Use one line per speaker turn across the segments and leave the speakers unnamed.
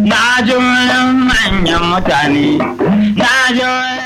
Na ji manyan mutane, na ji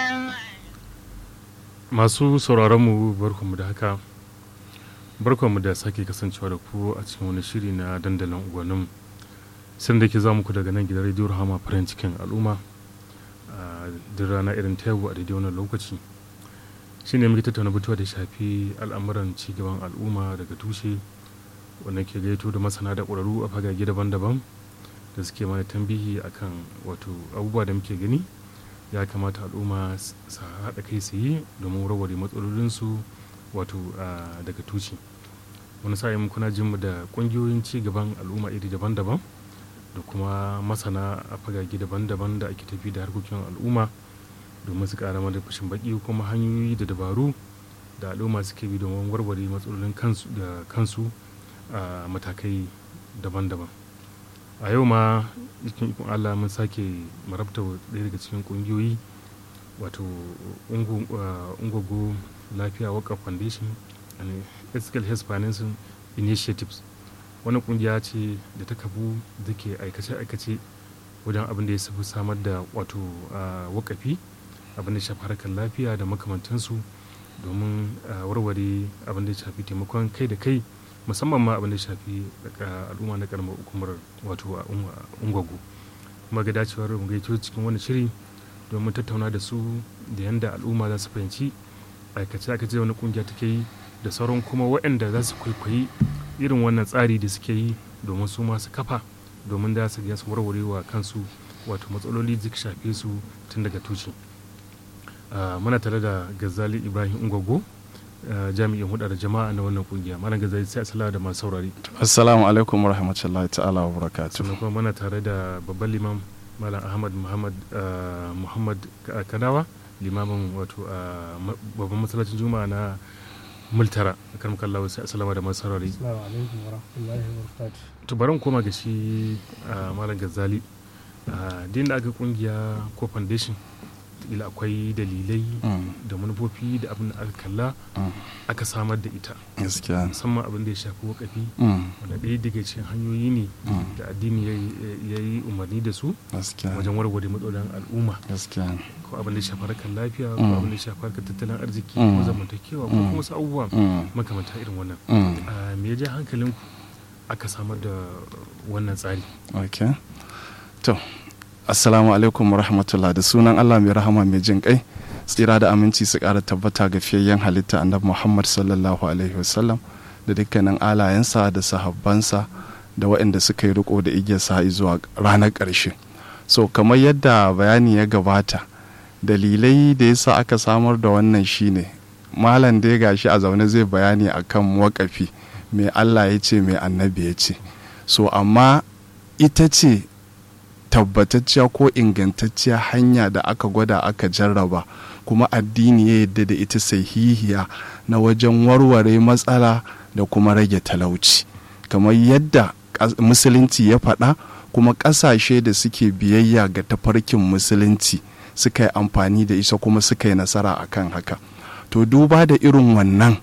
masu sauraronmu barkanmu da haka barkanmu da sake kasancewa da ku a cikin wani shiri na dandalin unguwannin sun da ke za muku daga nan gidan rediyo rahama farin cikin al'umma a duk rana irin ta yau a daidai wannan lokaci shi ne muke tattauna batuwa da shafi al'amuran cigaban al'umma daga tushe wanda ke gaito da masana da ƙwararru a fagage daban-daban da suke mana tambihi akan wato abubuwa da muke gani ya kamata al'umma su haɗa kai su yi domin warware matsalolinsu wato daga tuci wani sa'in kuna jin mu da ƙungiyoyin ci gaban al'umma iri daban-daban da kuma masana a fagage daban-daban da ake tafi da harkokin al'umma domin su ƙara mana fashin baki kuma hanyoyi da dabaru da al'umma suke bi domin warware matsalolin kansu da kansu a matakai daban-daban a yau ma cikin ikon allah mun sake marabta ɗaya daga cikin ƙungiyoyi wato ungogo lafiya waka foundation and ethical health financing initiatives wani ƙungiya ce da ta kafu da ke aikace-aikace wajen abin da ya safi samar da wato wakafi abin da shafi harkar lafiya da makamantansu domin warware abin da ya shafi taimakon kai da kai musamman ma abin da shafi al'umma na karamar hukumar wato a ungwago kuma ga dacewar mu gaito cikin wani shiri domin tattauna da su da yanda al'umma za su fahimci aikace aikace wani kungiya take yi da sauran kuma waɗanda za su kwaikwayi irin wannan tsari da suke yi domin su masu kafa domin da su su warware wa kansu wato matsaloli da shafe su tun daga tuci muna tare da gazali ibrahim ungwago jami'in hudar jama'a na wannan kungiya malam gazali sai asala da masu saurari
assalamu alaikum wa rahmatullahi ta'ala wa barakatuh
sannan kuma muna tare da babban limam malam ahmad muhammad muhammad kadawa limamin wato babban masallacin juma'a na multara a kan kallawa sai asalama da masu saurari
assalamu alaikum wa rahmatullahi wa barakatuh
to bari koma ga shi malam gazali din da aka kungiya ko foundation ila akwai dalilai da manufofi da abin da aka kalla aka samar da ita
gaskiya
musamman abin da ya shafi wakafi wanda ɗaya daga cikin hanyoyi ne da addini ya yi umarni da su wajen warware matsalolin al'umma
gaskiya
ko abin da ya shafi harkar lafiya ko abin da ya shafi harkar tattalin arziki ko zamantakewa ko kuma wasu abubuwa makamanta irin wannan me ya ja hankalinku aka samar da wannan tsari
okay to assalamu alaikum rahmatullah da sunan allah mai rahama mai jin kai tsira da aminci su kara tabbata ga fiyayyen halitta annabi muhammad sallallahu alaihi wasallam da dukkanin alayensa da sahabbansa da waɗanda suka yi riko da igiyar sa zuwa ranar ƙarshe so kamar yadda bayani ya gabata dalilai da yasa aka samar da wannan shine malam dai gashi a zaune zai bayani akan wakafi mai allah ya ce mai annabi ya ce so amma ita ce tabbatacciya ko ingantacciya hanya da aka gwada aka jarraba kuma addini ya yadda da ita sahihiya na wajen warware matsala da kuma rage talauci kamar yadda musulunci ya faɗa kuma ƙasashe da suke biyayya ga tafarkin musulunci suka yi amfani da isa kuma suka yi nasara akan haka to duba da irin wannan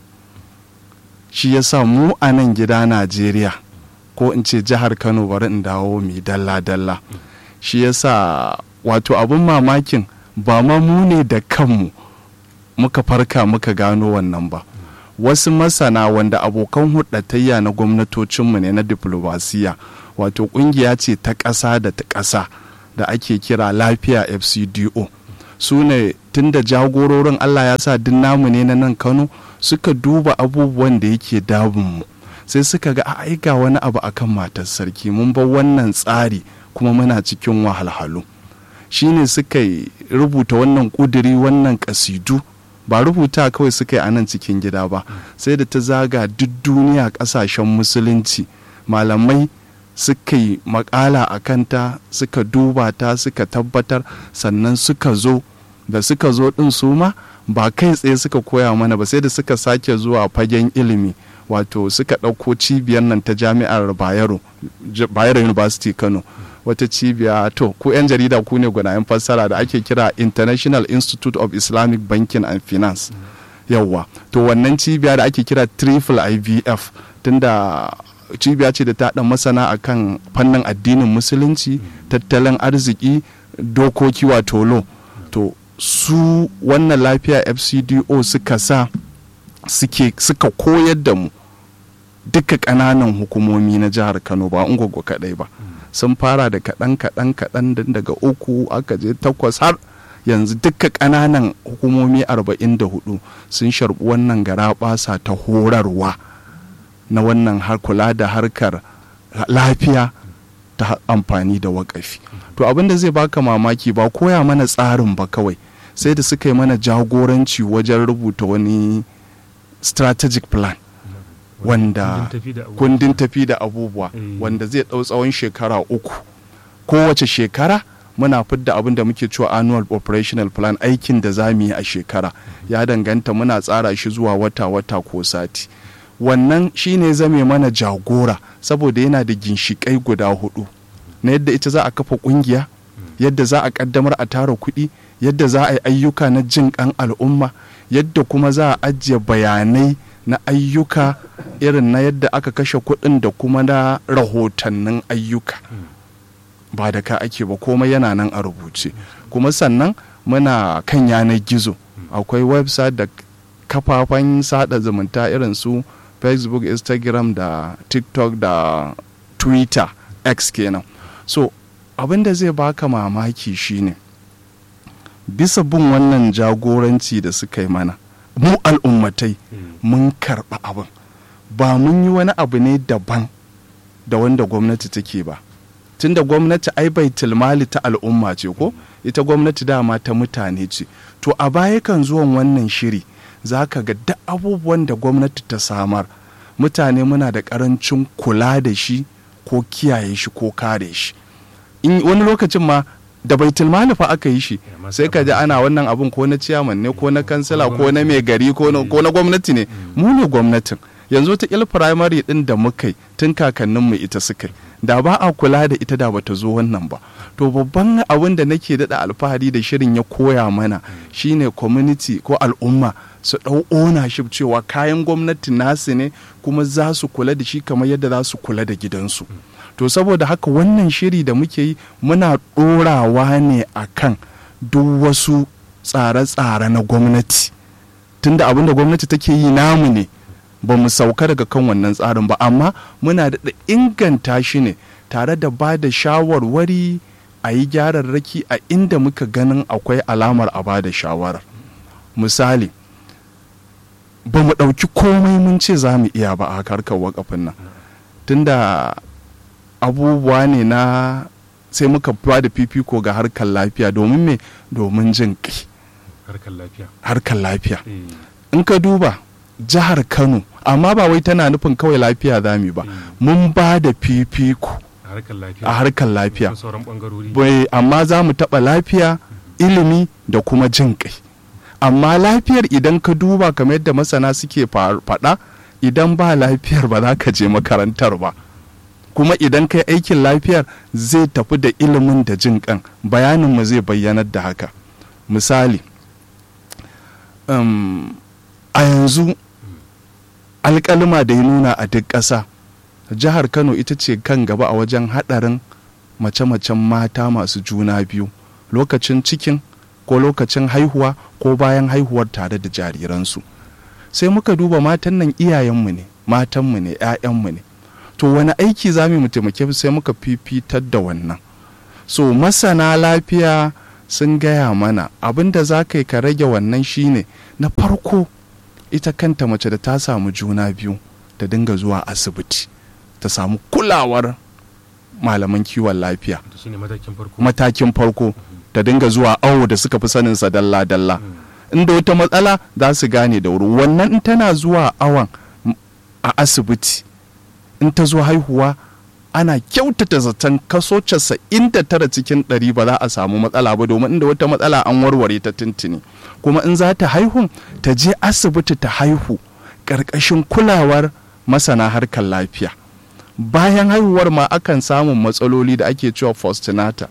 shi yasa mu a nan gida najeriya ko in ce jihar kano bari in dawo mai dalla-dalla shi yasa wato abin mamakin ba ma mu ne da kanmu muka farka muka gano wannan ba wasu masana wanda abokan hudatayya na gwamnatocinmu ne na diplomasiya wato kungiya ce ta ƙasa da ta ƙasa da ake kira lafiya fcdo su ne tun da jagororin allah ya sa duk namu ne na nan kano suka duba abubuwan da yake damunmu sai suka ga a aika wani abu akan matar sarki mun bar wannan tsari kuma muna cikin wahalhalu shine suka rubuta wannan kuduri wannan kasidu ba rubuta kawai suka yi a nan cikin gida ba sai da ta zaga duk duniya kasashen musulunci malamai suka yi makala a kanta suka duba ta suka tabbatar sannan suka zo da suka zo din su ma ba kai tsaye suka koya mana ba sai da suka sake zuwa fagen ilimi wato suka ɗauko cibiyar nan ta jami'ar bayero bayero university kano wata cibiya to ku 'yan jarida ku ne gwanayen fassara da ake kira international institute of islamic banking and finance yawwa to wannan cibiya da ake kira triple ivf tunda cibiya ce da ta haɗa masana akan fannin addinin musulunci tattalin arziki dokoki wato lo to su wannan lafiya fcdo suka sa suke suka koyar da mu duka ƙananan hukumomi na jihar kano ba ungwaggo kaɗai ba sun fara da kaɗan kaɗan kaɗan daga uku aka je takwas har yanzu duka ƙananan hukumomi 44 sun sharbi wannan gara basa ta horarwa na wannan har kula da harkar lafiya ta amfani da wakafi to abin da zai baka mamaki ba koya mana tsarin ba kawai sai da suka yi mana jagoranci wajen rubuta wani strategic plan wanda kundin tafi da abubuwa wanda zai ɗau tsawon shekara uku kowace shekara muna fidda abin da muke cewa annual operational plan aikin da za mu yi a shekara ya danganta muna tsara shi zuwa wata-wata ko sati wannan shine zame mana jagora saboda yana da ginshiƙai guda hudu na yadda ita za a kafa ƙungiya yadda za a ƙaddamar a tara kuɗi yadda za a yi ayyuka na jin ƙan al'umma yadda kuma za a ajiye bayanai na ayyuka irin na yadda aka kashe kuɗin da kuma na rahotannin ayyuka ba da ka ake ba komai yana nan a rubuce kuma sannan muna kan yanar gizo akwai website da kafafen sada zumunta irin su facebook instagram da tiktok da twitter x kenan so abin da zai baka mamaki shine bisa bin wannan jagoranci da suka yi mana mu al'ummatai mun karɓa abin ba mun yi wani abu ne daban da wanda gwamnati take ba tunda gwamnati ai bai tilmali ta al'umma ce ko ita gwamnati dama ta mutane ce to a baya kan zuwan wannan shiri za ka ga duk abubuwan da gwamnati ta samar mutane muna da karancin kula da shi ko kiyaye shi ko kare shi wani lokacin ma da bai tilmali fa aka yi shi sai ka ji ana wannan abun ko na ciyaman ne ko na kansila ko na mai gari ko na gwamnati ne mu ne gwamnatin yanzu ta il firamare din da muka yi tun kakanninmu ita suka yi da ba a kula da ita da bata zo wannan ba to babban abin da nake daɗa alfahari da shirin ya koya mana shine community ko al'umma su ɗau ownership cewa kayan gwamnati nasu ne kuma za su kula da shi kamar yadda za su kula da gidansu to saboda haka wannan shiri da muke yi muna ɗorawa ne a kan duk wasu tsare-tsare na gwamnati tunda abin da gwamnati take yi namu ne ba mu sauka daga kan wannan tsarin ba amma muna da inganta shi ne tare da ba da shawarwari a yi gyararraki a inda muka ganin akwai alamar a ba da shawarar misali ba mu ɗauki komai mun ce za mu iya ba a harkar wakafin nan tunda abubuwa ne na sai muka ba da fifiko ga harkar lafiya domin me domin jin kai harkar lafiya in ka duba jihar kano amma ba wai tana nufin kawai lafiya zami ba mun ba da fifiko a harkar lafiya amma za mu taɓa lafiya ilimi da kuma jin kai amma lafiyar idan ka duba kamar yadda masana suke faɗa idan ba lafiyar ba za ka je makarantar ba kuma idan kai aikin lafiyar zai tafi da ilimin da jin kan bayaninmu zai bayyanar da haka misali um, a yanzu alkalima da ya nuna a duk ƙasa jihar kano ita ce kan gaba a wajen haɗarin mace-macen mata masu juna biyu lokacin cikin ko lokacin haihuwa ko bayan haihuwar tare da jariransu sai muka duba matan nan iyayenmu ne matanmu ne 'ya'yanmu ne to wani aiki za mu taimake sai muka fifitar da wannan so masana lafiya sun gaya mana abin da za ka yi ka rage wannan shine na farko ita kanta mace da ta samu juna biyu ta dinga zuwa asibiti ta samu kulawar malaman kiwon lafiya matakin farko ta dinga zuwa awo da suka fi saninsa dalla-dalla inda wata matsala za su gane da wuri wannan in tana zuwa awon a asibiti in ta zo haihuwa ana kyautata zaton kaso casa'in da tara cikin ɗari ba za a samu matsala ba domin inda wata matsala an warware ta tuntuni kuma in za ta haihu ta je asibiti ta haihu ƙarƙashin kulawar masana harkar lafiya bayan haihuwar ma akan samun matsaloli da ake cewa postnatal